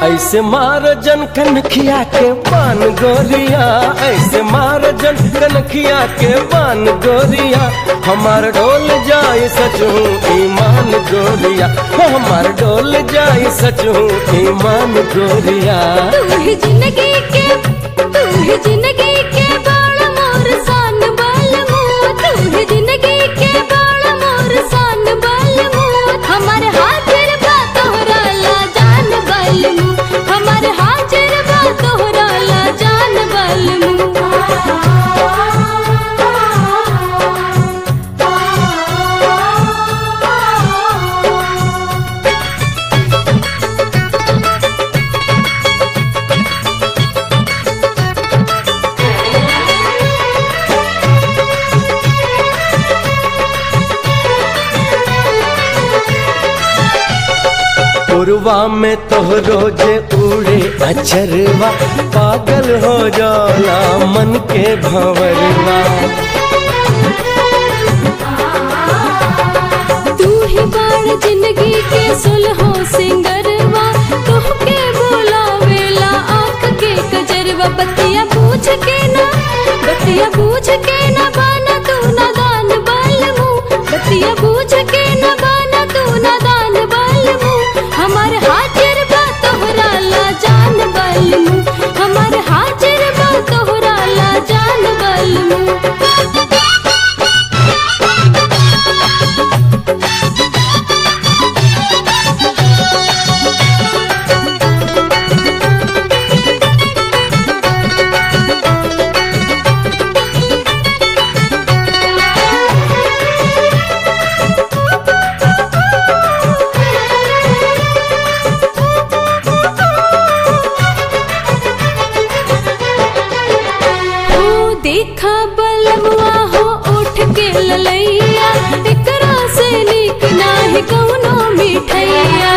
ऐसे मार जन कनखिया के पान गोरिया ऐसे मार जन कनखिया के पान गोरिया हमार डोल जाए सच हूँ ईमान गोरिया हो हमार डोल जाए सच हूँ ईमान गोरिया तू ही जिंदगी के तू ही जिंदगी के बाल मोर सान बाल मुँह तू ही जिंदगी के बाल मोर सान बाल मुँह हमारे हाजिर बा तोहरा ला जान बाल मुँह हमारे हाजिर बा तोहरा ला जान बाल मुँह पुरवा में तोहरो जे उड़े अचरवा पागल हो जाला मन के भंवरवा तू ही बाण जिंदगी के सुलहो सिंगरवा तोहके बोलावेला आंख के कजरवा बतिया पूछ के ना बतिया पूछ के ना बाना तू ना दान बाल मुँह बतिया पूछ के ना बाना तू ना दान बाल मुँह हमारे हाजिर बा तोहरा ला जान बाल मुँह हमारे हाजिर बा तोहरा ला जान बाल मुँह हो देखा बलमुआ हो उठ के ललैया एकरा से नीक नाही कौनो मिठैया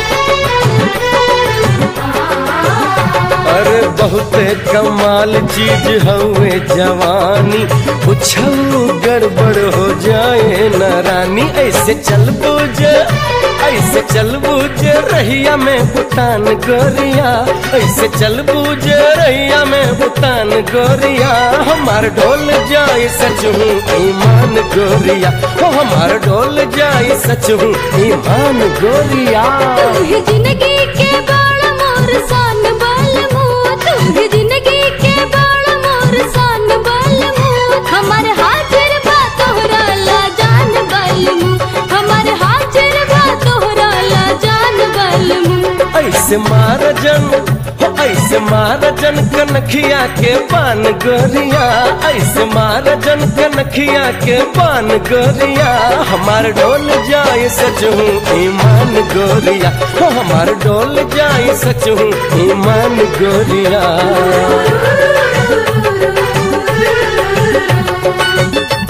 अरे बहुते कमाल चीज हवे जवानी कुछऊ गड़बड़ हो जाए न रानी ऐसे चल बुझ ऐसे चल बुझ रहिया में भूटान गोरिया ऐसे चल बुझ रहिया में भूटान गोरिया हमार डोल जाए सच हूँ ईमान गोरिया हो हमार डोल जाए सच हूँ ईमान गोरिया तू ही जिंदगी के बाल मोर सान बाल मुँह तू ही जिंदगी के बाल मोर सान बाल मुँह हमारे हाजिर बा तोहरा ला जान बाल मुँह हमारे हाजिर बा तोहरा ला जान बाल मुँह ऐसे मार जन हो ऐसे मार जन कनखिया के पान गोरिया ऐसे मार जन कनखिया के पान गोरिया हमार डोल जाए सच हूँ ईमान गोरिया हो हमार डोल जाए सच हूँ ईमान गोरिया